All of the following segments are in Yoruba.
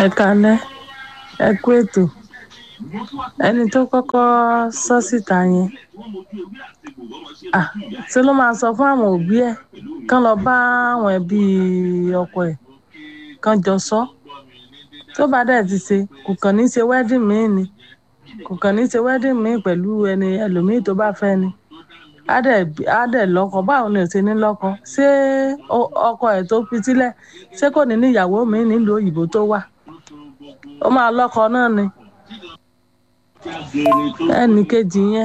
ẹ kalẹ́ ẹ kú ètò ẹni tó kọ́kọ́ sọ síta yẹn ah ṣé ló máa sọ fún àwọn òbí ẹ̀ kán lọ bá àwọn ẹbí ọkọ ẹ̀ kán jọ sọ tó bá dẹ̀ ti ṣe kò kàn ní ṣe wedding míì ni kò kàn ní ṣe wedding míì pẹ̀lú ẹni ẹlòmíì tó bá fẹ́ ni á dẹ̀ á dẹ̀ lọ́kọ báwo ni ò ṣe ní lọ́kọ ṣé ọkọ ẹ̀ tó fi sílẹ̀ ṣé kò ní níyàwó mi nílùú òyìnbó tó wà ó máa lọ́kọ náà ni ẹnì kejì yẹn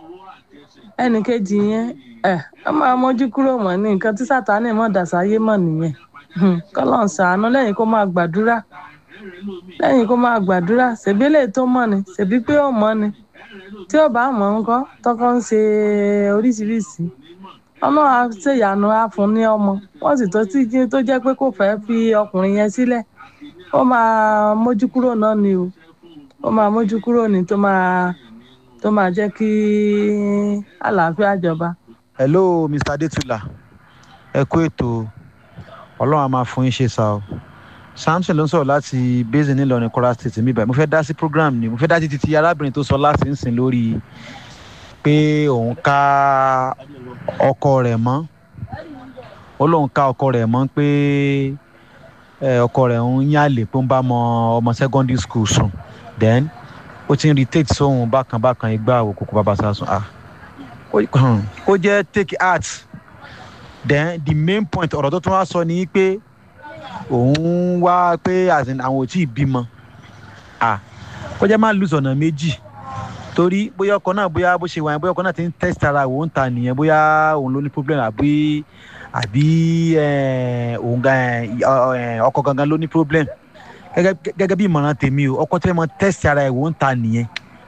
ẹnì kejì yẹn ẹ ọ máa mójú kúrò mọ́ ní nǹkan tí sátánì mọ̀ dàsáyé mọ̀ nìyẹn kọ́lọ́n ṣàánú lẹ́yìn kó máa gbàdúrà lẹ́yìn kó máa gbàdúrà ṣèbí lè tó mọ̀ ni ṣèbí pé ó mọ̀ ni tí ó bá mọ̀ ńkọ́ tọkọ ń ṣe oríṣiríṣi ọmọ ṣèyànú á fún ní ọmọ wọ́n sì tó tí tó jẹ́ pé kò fẹ́ fi ọkùnrin yẹn sílẹ̀ ó máa mójú kúrò náà ni o ó máa mójú kúrò ní tó máa tó máa jẹ́ kí àlàáfíà jọba. hello mr adetula ẹ kú ètò ọlọ́run a máa fún yín ṣe sá o samson ló ń sọ̀rọ̀ láti basin nílọrin kwara state mi báyìí mo fẹ́ dá sí program ni mo fẹ́ dá sí titi arábìnrin tó sọ láti ń sìn lórí pé òun ká ọkọ rẹ̀ mọ́ ó lóun ká ọkọ rẹ̀ mọ́ pé ọkọ rẹ̀ ń yálè pé ó ń bá ọmọ ọmọ secondary school sùn then ó ti ń retake sóhun bákan bákan igbá òkùnkùn bàbá sásùn ah kó jẹ́ take heart then the main point ọ̀rọ̀ tó tún wá sọ ni pé òun wá pé àwọn ò tí ì bímọ ah kó jẹ́ máa lùsọ̀ ọ̀nà méjì torí bóyá ọkọ náà bóyá bó ṣe wà yẹn bóyá ọkọ náà ti ń test ara òun ta nìyẹn bóyá òun ló ní problem àbí àbí òun ọkọ gangan ló ní problem gẹ́gẹ́ bí ìmọ̀ràn tèmi o ọkọ tí wọ́n mọ test ara ẹ̀ òun ta nìyẹn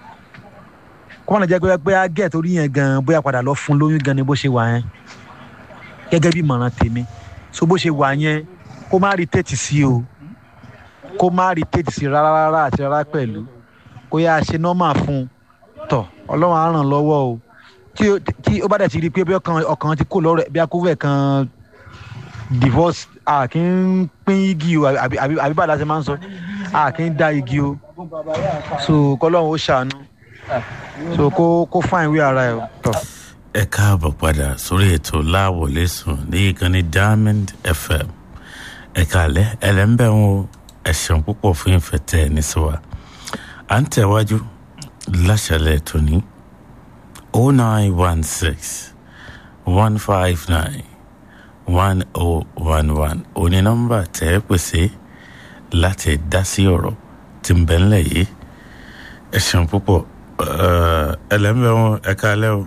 kó wọn lè jẹ́ pé bóyá gẹ̀ torí yẹn gan bóyá padà lọ fún lóyún gan ni bó ṣe wà yẹn gẹ́gẹ́ bí ìmọ̀ràn tèmi so bó ṣe wà yẹn kó má rí tètè sí o kó má rí tètè sí rárá rárá àti rárá pẹ̀lú kó yá ṣe nọ́mà fún un tọ̀ ọlọ́run á ràn lọ́wọ́ o tí ó bá dẹ̀ ti rí i pé bí ọkàn ti kó lọ́rọ̀ bí akúfẹ̀ kan divorce a kì í pín igi o àbí bàdá ṣe máa ń sọ a kì í dá igi o so kọ́lọ́run ó ṣàánú so kó kó fáìn wí ara ẹ̀ tọ̀. ẹ káàbọ̀ padà sórí ètò láwọlé sùn ní ìkànnì diamond fm ẹ kàlẹ́ ẹlẹ́ńbẹ̀ ń wo ẹ̀sán púpọ̀ fún ìfẹ́ tẹ̀ ẹ́ ní sọ́wọ́ à ń tẹ̀wájú láṣàlẹ̀ tóní o nine one six one five nine one o one one òní nọ́mbà tẹ́ ẹ pèsè láti dá sí ọ̀rọ̀ tí ń bẹ ńlẹ̀ yìí ẹ ṣeun púpọ̀ ẹlẹ́mbẹ̀ wọn ẹ káalẹ́ o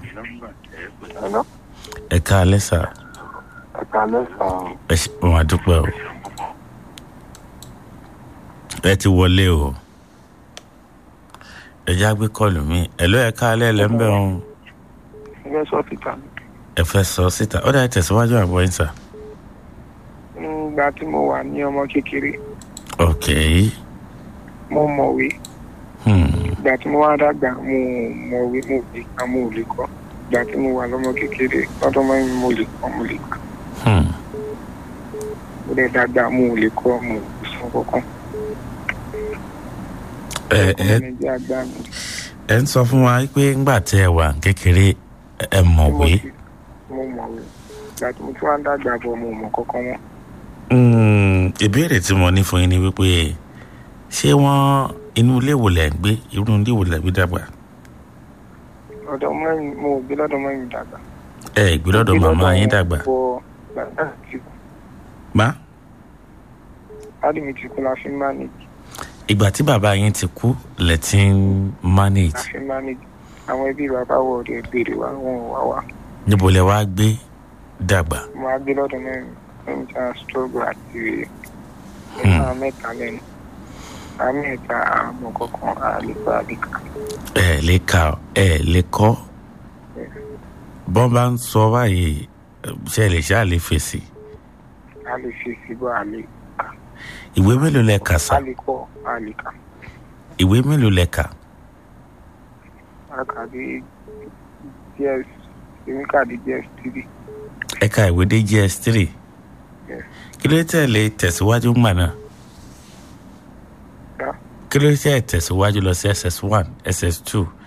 ẹ káalẹ́ sà ẹ káalẹ́ sà ẹ ṣe wọn àdúpẹ́ o ẹ ti wọlé o ẹ já gbé kọlù mi ẹ ló ẹ káalẹ́ ẹlẹ́mbẹ̀ wọn ẹ fẹ́ sọ síta ẹ fẹ́ sọ síta ó dà tẹ̀síwájú àbọ̀ yín sà. nígbà tí mo wà ní ọmọ kékeré ok mo mọ̀wé hmm. ìgbà tí mo wá dàgbà mo mọ̀wé mo lè kà mo lè kọ́ ìgbà tí mo wà lọ́mọ kékeré lọ́dọ̀ mọ́ mi mo lè kọ́ mo lè kà Hmm. mo lè dàgbà mo lè kọ́ mo lè sọ kankan ẹ ẹ ọmọ mi jẹ́ àgbà mi ẹ ń sọ fún wa pé ńgbà tẹ ẹ wà kékeré ẹ mọ̀wé mo mọ̀wé ìgbà tí mo tún wá dàgbà bọ̀ mo mọ̀ kankan mọ́ Hmm, ìbéèrè tí mo ní fún yín ni wípé ṣé wọ́n inú ilé wo lẹ̀ ń gbé irú ilé wo lẹ̀ ń gbé dàgbà lọ́dọ̀ mọ́yìn mo ò gbé lọ́dọ̀ mọ́yìn dàgbà ẹ gbé lọ́dọ̀ màmá yín dàgbà bọ̀ bàbá mi ti kú má dáàdì mi ti kú la fi ń manage ìgbà tí bàbá yín ti kú lẹ ti ń la manage fi ń manage àwọn ẹbí bàbá wọ̀ ọ̀dẹ̀ béèrè wa wọn ò wá wá níbo lẹ wá gbé dàgbà mo á gbé lọ́dọ̀ mẹ́rin mẹ́rin tí a struggle àti Hmm. ẹ̀ka mẹ́ta lẹ́nu àmì ẹ̀ka àmọ̀ kankan àlùkò àlùkà ẹ lè ka ẹ lè kọ́ bọ́n bá ń sọ báyìí ṣe lè ṣáà lè fèsì a lè fi síbọ̀ àlè ìwé mélòó lẹ kà sá àlèkọ́ àlèkà ìwé mélòó lẹ kà àkàdé ds èmi kàdé ds three ẹ ka ìwé dé gs three Yes. kí ló tẹ̀lé tẹ̀síwájú ńgbà náà kí ló ṣe tẹ̀síwájú lọ sí ss one ss two